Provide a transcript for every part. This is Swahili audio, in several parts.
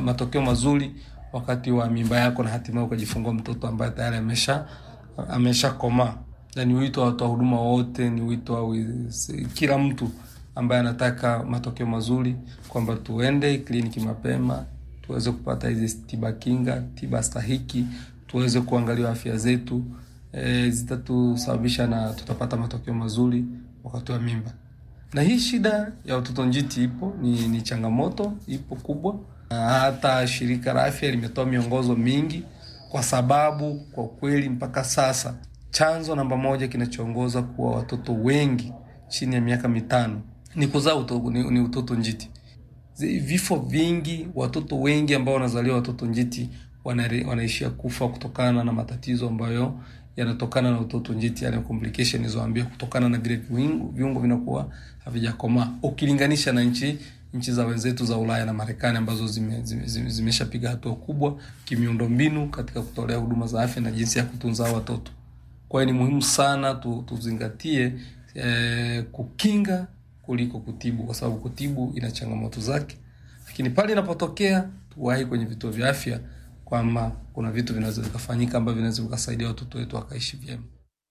matokeo mazuri wakati wa mimba yako na hatimaye ukajifungua mtoto ambaye tayari amesha ameshakomaa. Na ni wito wa watoa huduma wote, ni wito wa wiz- kila mtu ambaye anataka matokeo mazuri kwamba tuende kliniki mapema tuweze kupata hizi tiba kinga, tiba stahiki, tuweze kuangaliwa afya zetu e, zitatusababisha na tutapata matokeo mazuri wakati wa mimba. Na hii shida ya utoto njiti ipo, ni, ni changamoto ipo kubwa. Na hata shirika la afya limetoa miongozo mingi, kwa sababu kwa kweli mpaka sasa chanzo namba moja kinachoongoza kuwa watoto wengi chini ya miaka mitano ni kuzaa uto, ni, ni utoto njiti. Zi- Vifo vingi, watoto wengi ambao wanazaliwa watoto njiti wanare- wanaishia kufa kutokana na matatizo ambayo yanatokana na utoto njiti, yale complication nilizoambia, kutokana na vile viungo, viungo vinakuwa havijakomaa ukilinganisha na nchi nchi za wenzetu za Ulaya na Marekani ambazo zimeshapiga zime, zime, zimeshapiga hatua kubwa kimiundombinu katika kutolea huduma za afya na jinsi ya kutunza hao watoto. Kwa hiyo ni muhimu sana tu, tuzingatie eh, kukinga kuliko kutibu, kwa sababu kutibu ina changamoto zake, lakini pale inapotokea tuwahi kwenye vituo vya afya kwamba kuna vitu vinaweza vikafanyika ambavyo vinaweza vikasaidia watoto wetu wakaishi vyema.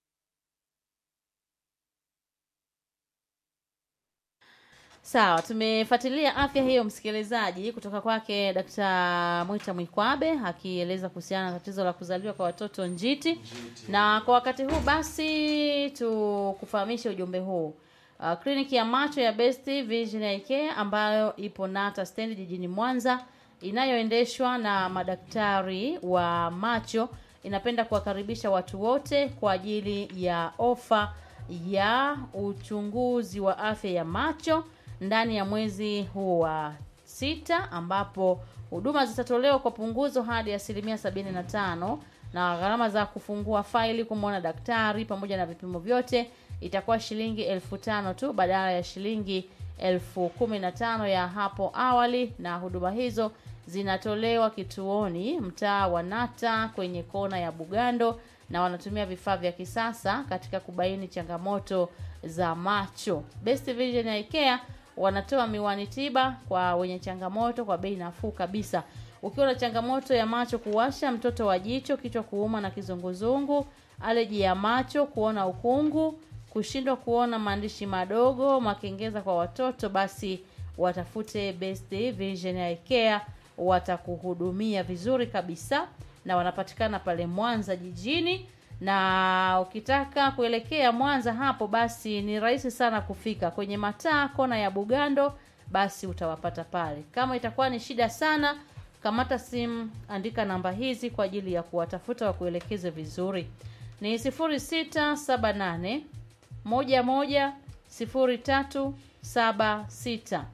Sawa, tumefuatilia afya hiyo msikilizaji, kutoka kwake Dkt. Mwita Mwikwabe akieleza kuhusiana na tatizo la kuzaliwa kwa watoto njiti, na kwa wakati huu basi tukufahamishe ujumbe huu. Uh, kliniki ya macho ya Best Vision Eye Care ambayo ipo Nata stendi jijini Mwanza inayoendeshwa na madaktari wa macho inapenda kuwakaribisha watu wote kwa ajili ya ofa ya uchunguzi wa afya ya macho ndani ya mwezi huu wa sita ambapo huduma zitatolewa kwa punguzo hadi asilimia sabini na tano na gharama za kufungua faili kumwona daktari pamoja na vipimo vyote itakuwa shilingi elfu tano tu badala ya shilingi elfu kumi na tano ya hapo awali na huduma hizo zinatolewa kituoni mtaa wa Nata kwenye kona ya Bugando na wanatumia vifaa vya kisasa katika kubaini changamoto za macho. Best Vision Eye Care wanatoa miwani tiba kwa wenye changamoto kwa bei nafuu kabisa. Ukiwa na changamoto ya macho kuwasha, mtoto wa jicho, kichwa kuuma na kizunguzungu, aleji ya macho, kuona ukungu, kushindwa kuona maandishi madogo, makengeza kwa watoto, basi watafute Best Vision Eye Care, watakuhudumia vizuri kabisa, na wanapatikana pale Mwanza jijini na ukitaka kuelekea Mwanza hapo basi ni rahisi sana kufika kwenye mataa kona ya Bugando, basi utawapata pale. Kama itakuwa ni shida sana, kamata simu, andika namba hizi kwa ajili ya kuwatafuta wakuelekeze vizuri. Ni 0678 11 0376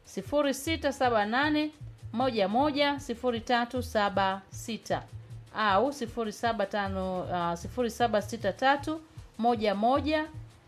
0678 11 0376 au 07 uh, 0763 11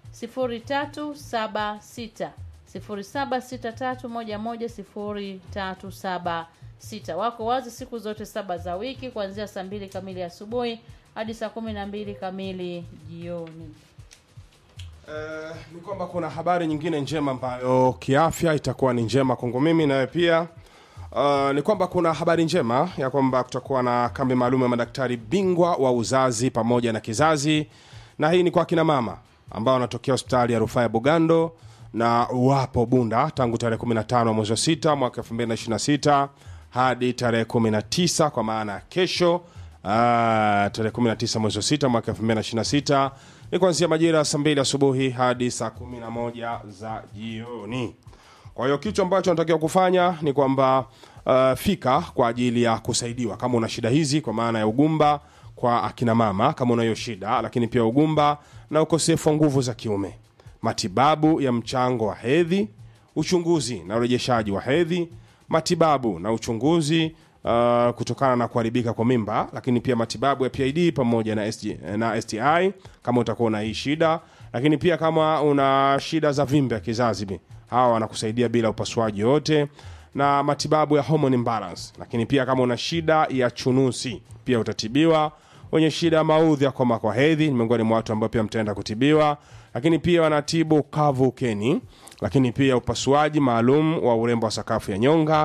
0376 0763 11 0376. Wako wazi siku zote saba za wiki kuanzia saa mbili kamili asubuhi hadi saa kumi na mbili kamili jioni. Eh, ni kwamba kuna habari nyingine njema ambayo kiafya itakuwa ni njema kwangu mimi nawe pia. Uh, ni kwamba kuna habari njema ya kwamba kutakuwa na kambi maalum ya madaktari bingwa wa uzazi pamoja na kizazi, na hii ni kwa kina mama ambao wanatokea hospitali ya rufaa ya Bugando na wapo Bunda tangu tarehe 15 mwezi wa 6 mwaka 2026 hadi tarehe 19 kwa maana ya kesho Ah, tarehe 19 mwezi wa 6 mwaka 2026 ni kuanzia majira ya saa 2 asubuhi hadi saa 11 za jioni. Kwa hiyo kitu ambacho unatakiwa kufanya ni kwamba uh, fika kwa ajili ya kusaidiwa kama una shida hizi, kwa maana ya ugumba kwa akina mama, kama una hiyo shida, lakini pia ugumba na ukosefu wa nguvu za kiume, matibabu ya mchango wa hedhi, uchunguzi na urejeshaji wa hedhi, matibabu na uchunguzi uh, kutokana na kuharibika kwa mimba, lakini pia matibabu ya PID pamoja na, SG, na STI kama utakuwa na hii shida, lakini pia kama una shida za vimbe ya kizazi bi- hawa wanakusaidia bila upasuaji wote na matibabu ya hormone imbalance, lakini pia kama una shida ya chunusi pia utatibiwa. Wenye shida ya maudhi ya koma kwa hedhi ni miongoni mwa watu ambao pia mtaenda kutibiwa, lakini pia wanatibu kavu ukeni, lakini pia upasuaji maalum wa urembo wa sakafu ya nyonga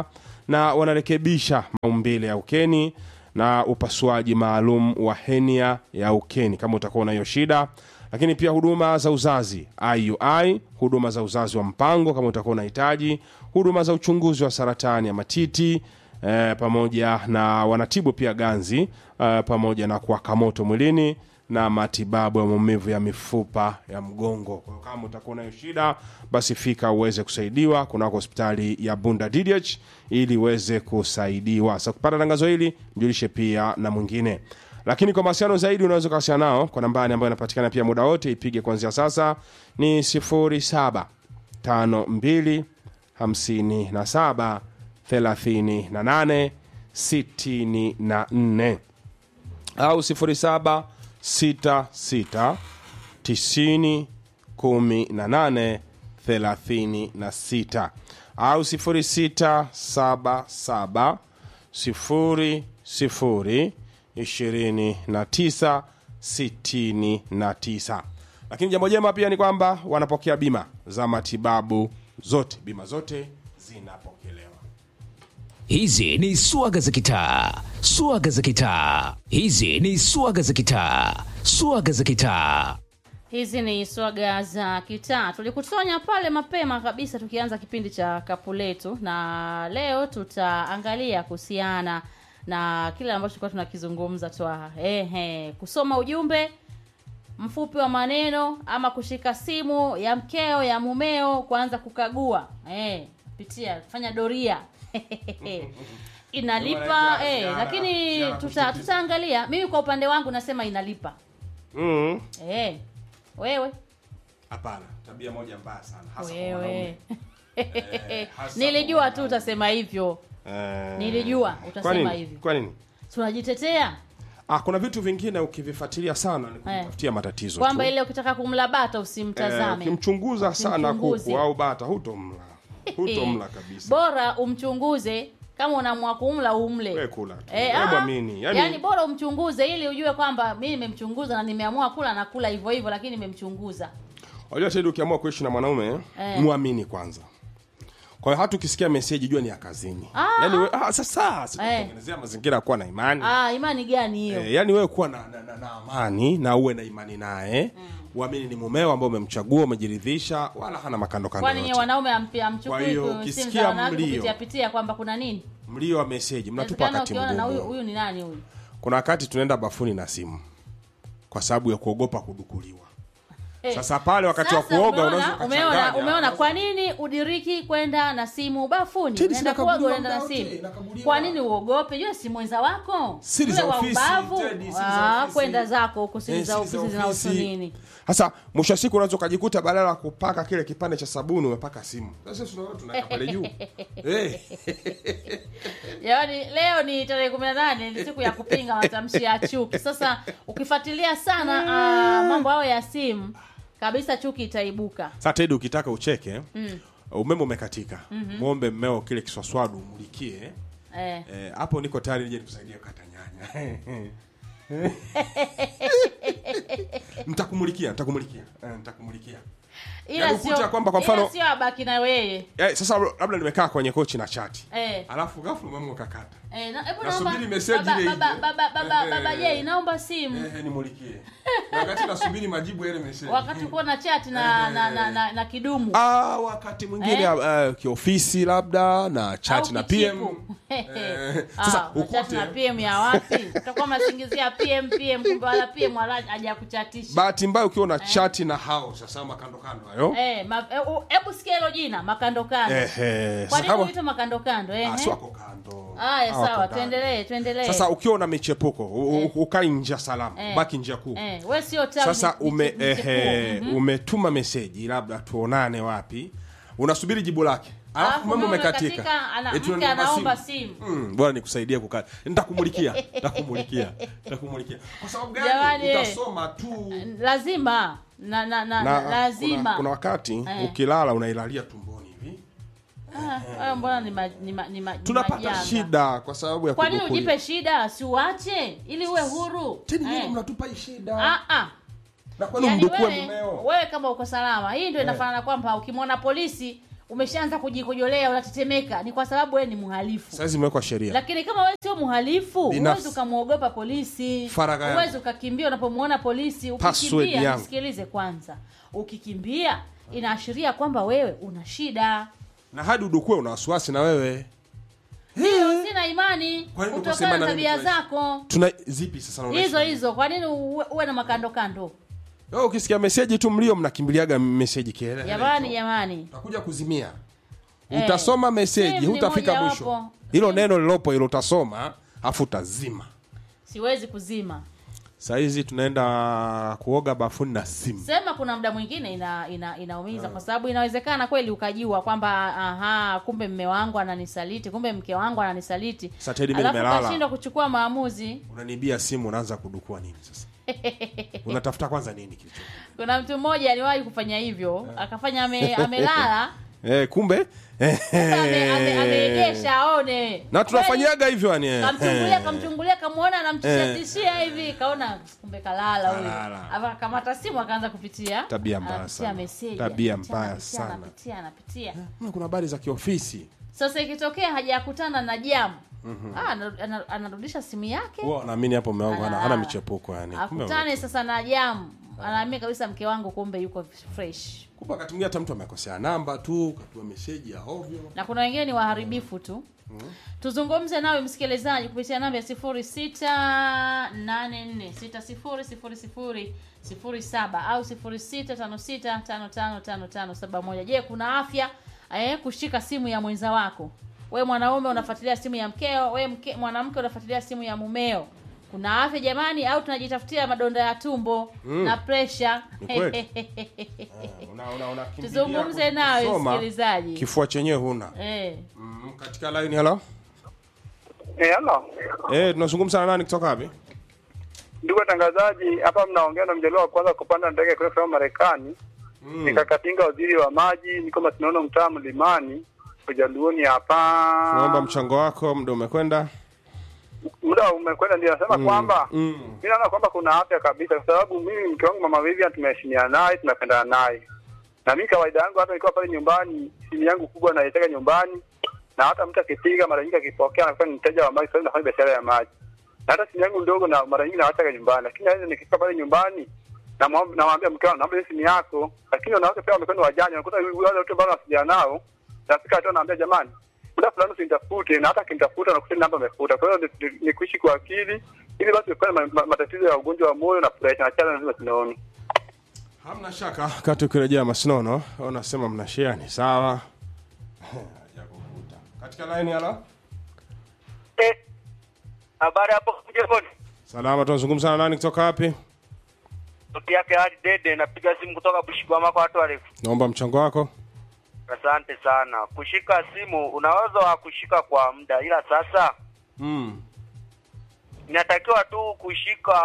na wanarekebisha maumbile ya ukeni na upasuaji maalum wa henia ya ukeni kama utakuwa na hiyo shida lakini pia huduma za uzazi iui huduma za uzazi wa mpango kama utakuwa unahitaji huduma za uchunguzi wa saratani ya matiti eh, pamoja na wanatibu pia ganzi eh, pamoja na kuwaka moto mwilini na matibabu ya maumivu ya mifupa ya mgongo kwa hiyo kama utakuwa nayo shida basi fika uweze kusaidiwa kunako hospitali ya bunda ddh ili uweze kusaidiwa sasa kupata tangazo hili mjulishe pia na mwingine lakini kwa mawasiliano zaidi unaweza ukawasiliana nao kwa nambari ambayo inapatikana pia muda wote ipige kuanzia sasa ni 07 52 57 38 64 au 07 66 90 18 36 au 0677 0 0 29 69 lakini jambo jema pia ni kwamba wanapokea bima za matibabu zote bima zote zinapokelewa Hizi ni swaga za kitaa, swaga za kitaa. Hizi ni swaga za kitaa, swaga za kitaa. hizi ni swaga za kitaa tulikutonya pale mapema kabisa tukianza kipindi cha kapu letu na leo tutaangalia kuhusiana na kile ambacho tulikuwa tunakizungumza twa ehe kusoma ujumbe mfupi wa maneno ama kushika simu ya mkeo ya mumeo kuanza kukagua eh, pitia fanya doria inalipa Ziara- eh, ziara- lakini ziara tuta, kushtukiza. tutaangalia mimi kwa upande wangu nasema inalipa mm. eh, wewe hapana tabia moja mbaya sana hasa kwa wewe wanaume. hasa nilijua kwa tu utasema hivyo Eh, Nilijua kwa utasema nini? hivyo. kwa nini tunajitetea ah, kuna vitu vingine ukivifuatilia sana ni kujitafutia matatizo kwamba tu. ile ukitaka kumla bata Eh, usimtazame ukimchunguza sana Usimchunguze. kuku au bata hutomla hutomla kabisa bora umchunguze kama unaamua kumla umle We kula tu. Eh, We ah, mwamini. yani, Yani- bora umchunguze ili ujue kwamba mi nimemchunguza na nimeamua kula na kula hivyo hivyo lakini nimemchunguza Unajua Teddy, ukiamua kuishi na mwanaume Eh. muamini kwanza. Kwa hiyo hata ukisikia meseji jua ni ya kazini. Ah. Yaani we, ah, sasa sikutengenezea mazingira ya kuwa na imani. ah, imani gani hiyo Eh, yaani wewe kuwa na, na, na, na amani na uwe na imani naye. Uamini ni mumeo ambao umemchagua, umejiridhisha, wala hana makando kando kwani nye yote. wanaume ampi- Kwa amchukui hiyo, ku- simu ukisikia za wanawake mlio. kupitia pitia kwamba kuna nini Mlio wa meseji mnatupa Inawezekana wakati ukiona na huyu mgumu. huyu ni nani huyu Kuna wakati tunaenda bafuni na simu kwa sababu ya kuogopa kudukuliwa. Eh, Sasa pale wakati wa Sasa kuoga umeona, unaweza umeona, ukachanganya. umeona kwa nini udiriki kwenda na simu bafuni Tedi, unaenda sinakaguliwa kuoga unaenda na muda wote, simu inakaguliwa. kwa nini uogope yule si mwenza wako Siri Yule za wa ofisi, ubavu Tedi, siri za Ah, ofisi. kwenda zako huko siri Eh, za siri ofisi zinahusu nini sasa mwisho wa siku unaweza ukajikuta badala ya kupaka kile kipande cha sabuni umepaka simu sasa tunaona tunaweka pale juu Eh, yaani leo ni tarehe kumi na nane ni siku ya kupinga matamshi ya chuki sasa ukifuatilia sana ah, mambo hayo ya simu kabisa chuki itaibuka sasa tedi ukitaka ucheke umeme umekatika mwombe mmeo kile kiswaswadu umulikie eh. Eh, hapo niko tayari nije nikusaidia kukata nyanya ntakumulikia ntakumulikia eh, ntakumulikia ila Yaani ukuta sio kwamba kwa ila mfano- sio abaki na weye eh, sasa labda nimekaa kwenye kochi na chati eh. alafu ghafla umeme ukakata Eh, na, hebu Nasubiri naomba- message baba, ile baba, ije. baba, baba, Eh, baba eh, Jay, naomba simu eh, nimulikie Na wakati nasubiri majibu ya ile message wakati uko na chat na, na, na, na, na kidumu Ah, wakati mwingine Eh? uh, kiofisi labda na chat Au na kichipu. PM Eh, sasa Ah, unachat ukute na PM ya wapi utakuwa masingizia PM PM kumbe wala PM wala haja kuchatisha bahati mbaya ukiwa na chati na hao sasa makando kando hayo eh ma- eh, u- hebu sikia hilo jina makando kando Ehe, kwa sasa nini kama- huitwa makando kando eh Ah, si eh? wako kando haya Hawako sawa ndani. tuendelee tuendelee sasa ukiwa una michepuko u- u- ukai njia salama Eh. baki njia kuu eh wewe sio tawi sasa ni- ni- ume, ni- ehe, ni- umetuma meseji labda tuonane wapi unasubiri jibu lake alafu Alafu meme umeme umekatika umekatika, ana- Eti mke unaomba anaomba simu. simu. Mm, bora nikusaidie kukata nitakumulikia nitakumulikia nitakumulikia kwa sababu gani Jamani, eh. utasoma tu lazima na, na, na, na lazima kuna, kuna wakati Eh. ukilala unailalia tumboni hivi Ah, hayo mbona ni, ma, ni, ma, ni, ma, ni tunapata majanga. shida kwa sababu ya kwa nini kudukuli. ujipe shida si uache ili uwe huru Teni nyinyi Eh. mnatupa hii shida Ah, ah. na kwani Yaani mdukue wewe, mumeo wewe kama uko salama hii ndio inafanana kwamba ukimwona polisi umeshaanza kujikojolea unatetemeka ni kwa sababu wewe ni mhalifu saizi imewekwa sheria lakini kama wewe sio mhalifu Binafsi. huwezi ukamwogopa polisi Faragha yangu. huwezi ukakimbia unapomwona polisi Password ukikimbia yangu. nisikilize kwanza ukikimbia inaashiria kwamba wewe una shida na hadi udukue una wasiwasi na wewe ndio sina imani Kwa nini kutokana ukasema na na mimi tabia tunaishi? zako tuna zipi sasa na unaishi hizo na- hizo kwa nini uwe, uwe na makando kando Wewe ukisikia meseji tu mlio mnakimbiliaga meseji kiele jamani jamani utakuja kuzimia Eh. utasoma meseji Simu ni hutafika mojawapo. mwisho hilo neno lilopo hilo utasoma afu utazima siwezi kuzima sahizi tunaenda kuoga bafuni na simu sema kuna muda mwingine ina, ina, inaumiza kwa sababu inawezekana kweli ukajua kwamba aha kumbe mme wangu ananisaliti kumbe mke wangu ananisaliti Sasa Teddy, mimi alafu nimelala. ukashindwa kuchukua maamuzi unanibia simu unaanza kudukua nini sasa unatafuta kwanza nini kilicho kuna mtu mmoja aliwahi kufanya hivyo akafanya ame, amelala eh, kumbe sasa ame- ame- ameegesha aone na tunafanyaga hivyo yani eh. kamchungulia kamchungulia kamwona anamtishatishia hivi kaona kumbe kalala huyu Kalala. akamata simu akaanza kupitia Tabia mbaya anapitia sana. meseji, Tabia anapitia, mbaya anapitia, sana. anapitia anapitia Mbona kuna habari za kiofisi sasa ikitokea hajakutana na jamu ah, ana- ana- anarudisha simu yake huwa naamini hapo mume wangu hana, hana analala. michepuko yani kumbe akutane sasa na jamu anaambia kabisa mke wangu kumbe yuko fresh kumbe wakati mwingine hata mtu amekosea namba tu katuma meseji ya ovyo na kuna wengine ni waharibifu tu tuzungumze nawe msikilizaji kupitia namba ya 0684600007 au 0656555571 je kuna afya eh, kushika simu ya mwenza wako we mwanaume unafuatilia simu ya mkeo we mke, mwanamke unafuatilia simu ya mumeo kuna afya jamani au tunajitafutia madonda ya tumbo na presha Ni kweli. Una- una- unakimbilia tuzungumze nawe kusoma, msikilizaji kifua chenyewe huna eh. mm, katika line hello Eh, hello. eh tunazungumza na nani kutoka wapi Ndugu watangazaji, hapa mnaongea na mjaliwa wa kwanza kupanda ndege kwenda kusoma Marekani. mm. Nikakatinga waziri wa maji, niko Masinono mtaa Mlimani, Ujaluoni hapa. naomba mchango wako muda umekwenda Muda umekwenda, ndio nasema kwamba mm. mimi naona kwamba kuna afya kabisa, kwa sababu mimi mke wangu mama Vivian tumeheshimiana naye, tunapendana naye, na mimi kawaida yangu hata nikiwa pale nyumbani, simu yangu kubwa naiteka nyumbani, na hata mtu akipiga mara nyingi akipokea anakuwa ni mteja wa maji, kwa sababu nafanya biashara ya maji, na hata simu yangu ndogo na mara nyingi nawataka nyumbani, lakini naweza nikifika pale nyumbani namwam- namwambia mke wangu, naomba hiyo simu yako, lakini wanawake pia wamekuwa ni wajanja, unakuta wale watu ambao wanawasiliana nao, nafika hatua naambia jamani, muda fulani usinitafute, na hata akinitafuta nakuta namba amefuta. Kwa hiyo ni- ni- ni kuishi kwa akili, ili basi epukane ma, ma, matatizo ya ugonjwa wa moyo na presha na chana lazima tunaona. hamna shaka kati ukirejea masinono unasema mna share ni sawa Hajakukuta. katika line hello Eh, habari hapo mjengoni? salama tunazungumza na nani kutoka wapi Sauti yake hadi dede, napiga simu kutoka Bushigwama kwa watu warefu. naomba mchango wako Asante sana. Kushika simu unaweza wa kushika kwa muda, ila sasa mm. inatakiwa tu kushika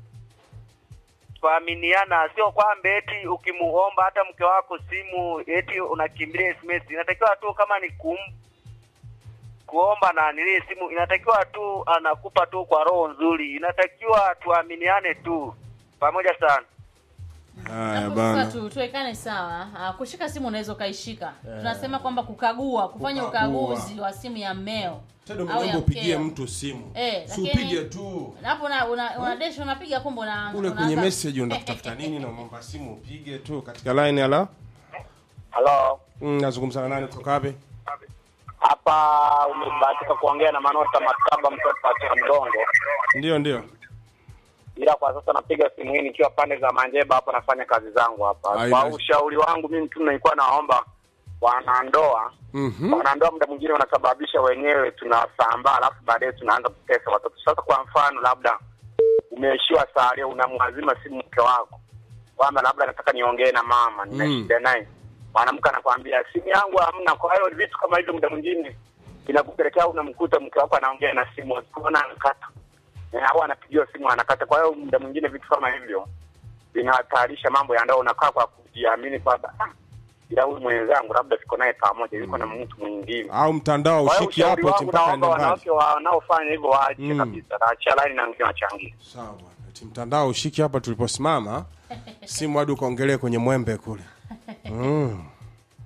kuaminiana, sio kwamba eti ukimuomba hata mke wako simu eti unakimbilia SMS. Inatakiwa tu kama ni kum kuomba na nilie simu, inatakiwa tu anakupa tu kwa roho nzuri, inatakiwa tuaminiane tu pamoja sana. haya Hapo bana sasa tu tuwekane sawa. Ah, kushika simu unaweza ukaishika. Tunasema kwamba kukagua, kufanya Kukagua. ukaguzi wa simu ya mmeo tendo au ya mnaomba upigie mkeo. mtu simu Eh, si lakini- upige tu Na hapo una, una, una dash unapiga kumbe una kule kwenye unaanza- message unataka kutafuta nini na umeomba simu upige tu katika line hello Halo, mm, nazungumza na nani kutoka wapi hapa umebahatika kuongea na Manota Maktaba, mtoto wa Mgongo, ndio ndio ila kwa sasa napiga simu hii nikiwa pande za Manjeba hapa, nafanya kazi zangu hapa. Haina- Kwa ushauri wangu mimi tu nilikuwa naomba wanandoa Mhm. wanandoa muda mwingine wanasababisha wenyewe tunasambaa, alafu baadaye tunaanza kutesa watoto. Sasa kwa mfano, labda umeishiwa sare, unamwazima simu mke wako kwamba labda nataka niongee na mama, nina Mm. shida naye, mwanamke anakwambia simu yangu hamna. Kwa hiyo vitu kama hivyo muda mwingine inakupelekea unamkuta mke wako anaongea na simu, akiona anakata Eh, au anapigiwa simu anakata. Kwa hiyo muda mwingine vitu kama hivyo vinahatarisha mambo ya ndoa. Unakaa kwa kujiamini kwamba ah, ila huyu mwenzangu labda siko naye pamoja, yuko na mtu mwingine. au mtandao Kwa hiyo ushiki ushauri hapo eti wangu mpaka naomba ende mbali wanawake wanaofanya hivyo waache Mm. kabisa, naachia laini na wengine wachangie. sawa bwana eti mtandao ushiki hapa tuliposimama simu hadi ukaongelee kwenye mwembe kule mm.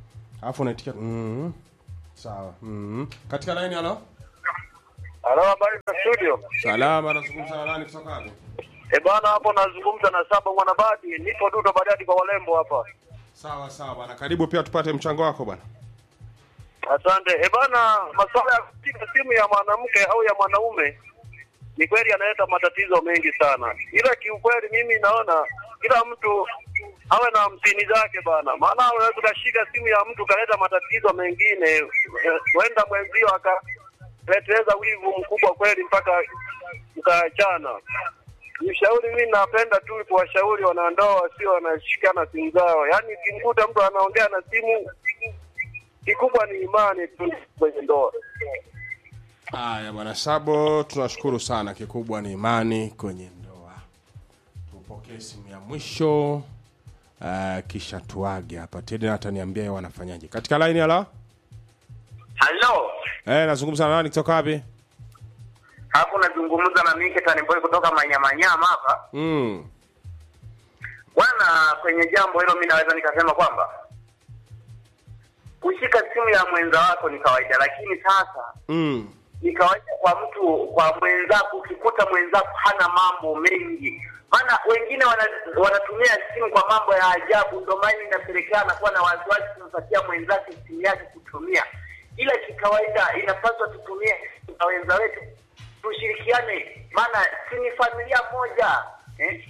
alafu unaitikia mm. sawa mm. katika laini halo Halo, habari za studio? salama nazungumza na nani kutoka wapi E bana, hapo nazungumza na Saba Mwanabadi, nipo Dudo Badadi kwa Walembo hapa. sawa sawa bwana karibu pia tupate mchango wako bwana Asante. E bana, masuala ya kupiga simu ya mwanamke au ya mwanaume ni kweli yanaleta matatizo mengi sana, ila kiukweli mimi naona kila mtu awe na hamsini zake bana, maana unaweza ukashika simu ya mtu ukaleta matatizo mengine, eh, huenda mwenzio akaleteza wivu mkubwa kweli mpaka mkaachana. Ushauri mimi napenda tu kuwashauri wanandoa wasio wanashikana simu zao, yaani ukimkuta mtu anaongea na simu kikubwa ni imani tu kwenye ndoa. haya bwana sabo tunashukuru sana kikubwa ni imani kwenye ndoa tupokee simu ya mwisho uh, kisha tuage hapa tena ataniambia yeye wanafanyaje katika laini halo Halo, eh nazungumza na nani kutoka wapi hapo nazungumza na Mike Taniboi kutoka Manyamanyama hapa. mm. Bwana, kwenye jambo hilo mi naweza nikasema kwamba kushika simu ya mwenza wako ni kawaida, lakini sasa Mm. ni kawaida kwa mtu kwa mwenzako, ukikuta mwenzako hana mambo mengi, maana wengine wana, wanatumia simu kwa mambo ya ajabu, ndio maana inapelekea anakuwa na wasiwasi kumpatia mwenzake simu yake kutumia, ila kikawaida inapaswa tutumie simu na wenza wetu, tushirikiane, maana si ni familia moja eh?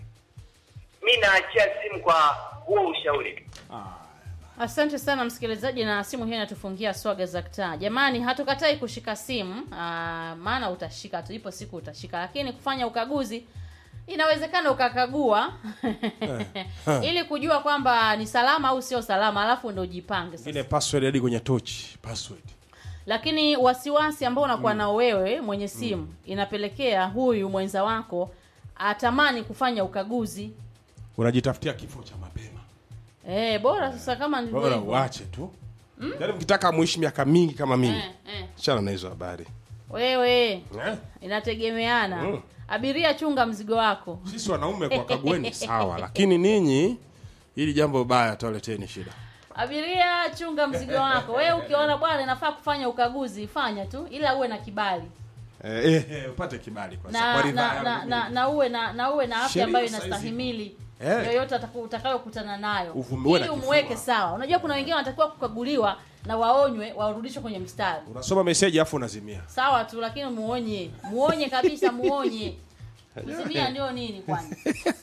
Mi naachia simu kwa huo ushauri. Asante sana msikilizaji, na simu hiyo inatufungia swaga za kitaa. Jamani, hatukatai kushika simu aa, maana utashika tu, ipo siku utashika, lakini kufanya ukaguzi inawezekana ukakagua ili kujua kwamba ni salama au sio salama, alafu ndo ujipange sasa. ile password hadi kwenye tochi password Lakini wasiwasi ambao unakuwa nao wewe mwenye simu inapelekea huyu mwenza wako atamani kufanya ukaguzi. unajitafutia kifo cha mapema Eh, bora sasa kama ndivyo bora hivyo. uache tu yaani mkitaka muishi miaka mingi kama mimi Eh, eh. chana na hizo habari Wewe eh? inategemeana Mm. abiria chunga mzigo wako sisi wanaume kwa kagueni sawa lakini ninyi hili jambo baya toleteni shida abiria chunga mzigo wako wewe ukiona bwana inafaa kufanya ukaguzi fanya tu ila uwe na kibali eh, eh, eh, upate kibali kwa, na kwa ridhaa na, yangu na, mimi. na, na uwe na na uwe na afya Sheria ambayo saizi inastahimili Eh. yoyote ataku- utakayokutana nayo Uvumilie na ili kifua. umweke sawa unajua kuna wengine wanatakiwa kukaguliwa na waonywe warudishwe kwenye mstari unasoma meseji afu unazimia sawa tu lakini muonye muonye kabisa muonye kuzimia ndio nini kwani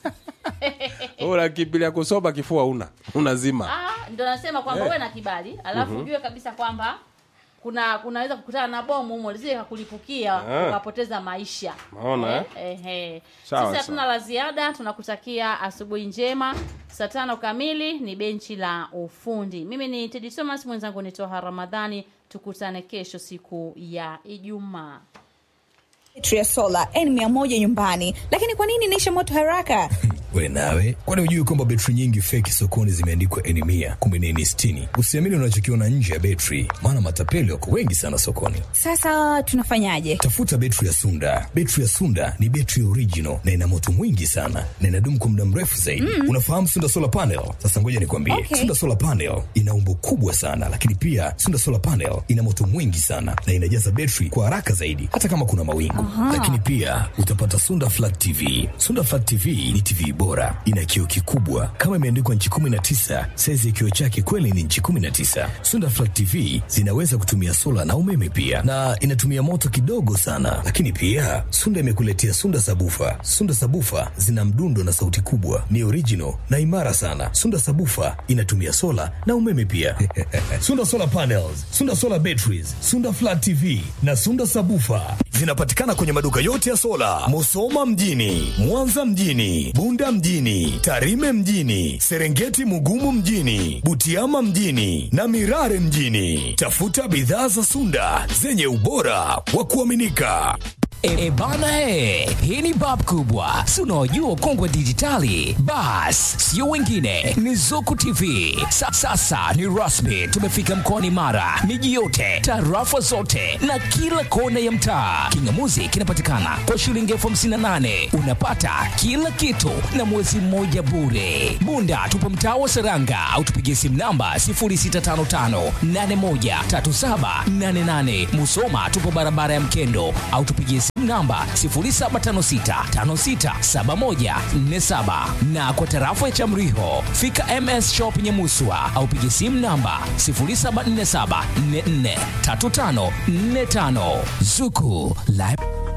unakimbilia kusoma kifua una unazima Ah, ndo nasema kwamba Eh. uwe na kibali alafu ujue kabisa kwamba kuna kunaweza kukutana na bomu humo lisije kakulipukia Ah. ukapoteza maisha Naona, eh, eh, eh. Sawa, sisi hatuna sawa. la ziada tunakutakia asubuhi njema saa tano kamili ni benchi la ufundi mimi ni tedi thomas mwenzangu ni toha ramadhani tukutane kesho siku ya ijumaa betri ya sola n100 nyumbani lakini kwa nini inaisha moto haraka we nawe kwani hujui kwamba betri nyingi feki sokoni zimeandikwa eni mia kumbe ni eni sitini usiamini unachokiona nje ya betri maana matapeli wako wengi sana sokoni sasa tunafanyaje tafuta betri ya sunda betri ya sunda ni betri original na ina moto mwingi sana na inadumu kwa muda mrefu zaidi mm. unafahamu sunda solar panel sasa ngoja nikwambie Okay. sunda solar panel ina umbo kubwa sana lakini pia sunda solar panel ina moto mwingi sana na inajaza betri kwa haraka zaidi hata kama kuna mawingu lakini pia utapata sunda flat tv sunda flat tv ni tv bora ina kioo kikubwa kama imeandikwa nchi 19 saizi ya kioo chake kweli ni nchi 19 sunda flat tv zinaweza kutumia sola na umeme pia na inatumia moto kidogo sana lakini pia sunda imekuletea sunda sabufa sunda sabufa zina mdundo na sauti kubwa ni original na imara sana sunda sabufa inatumia sola na umeme pia sunda solar panels sunda solar batteries sunda flat tv na sunda sabufa zinapatikana kwenye maduka yote ya sola musoma mjini mwanza mjini bunda mjini tarime mjini serengeti mugumu mjini butiama mjini na mirare mjini tafuta bidhaa za sunda zenye ubora wa kuaminika E, bana e, hii ni bab kubwa, si unaojua ukongwe dijitali? Bas, sio wengine, ni Zuku TV. Sa, sasa ni rasmi, tumefika mkoani Mara, miji yote, tarafa zote na kila kona ya mtaa. Kingamuzi kinapatikana kwa shilingi elfu hamsini na nane unapata kila kitu na mwezi mmoja bure. Bunda tupo mtaa wa Seranga au tupigie simu namba 0655813788. Musoma tupo barabara ya Mkendo au tupigie simu namba 0756567147 na kwa tarafa ya Chamriho fika MS Shop Nyamuswa au pigie simu namba 0747443545 Zuku Live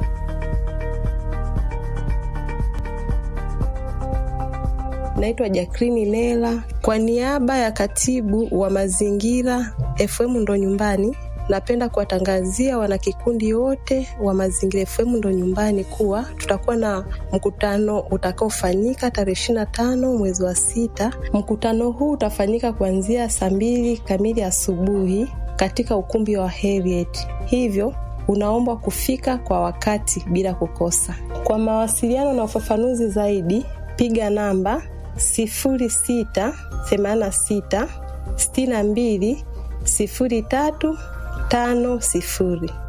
Naitwa Jakrini Lela kwa niaba ya katibu wa mazingira FM ndo nyumbani. Napenda kuwatangazia wanakikundi wote wa Mazingira FM ndo nyumbani kuwa tutakuwa na mkutano utakaofanyika tarehe ishirini na tano mwezi wa sita. Mkutano huu utafanyika kuanzia saa mbili kamili asubuhi katika ukumbi wa Heriet, hivyo unaombwa kufika kwa wakati bila kukosa. Kwa mawasiliano na ufafanuzi zaidi, piga namba sifuri sita themanini na sita sitini na mbili sifuri tatu tano sifuri.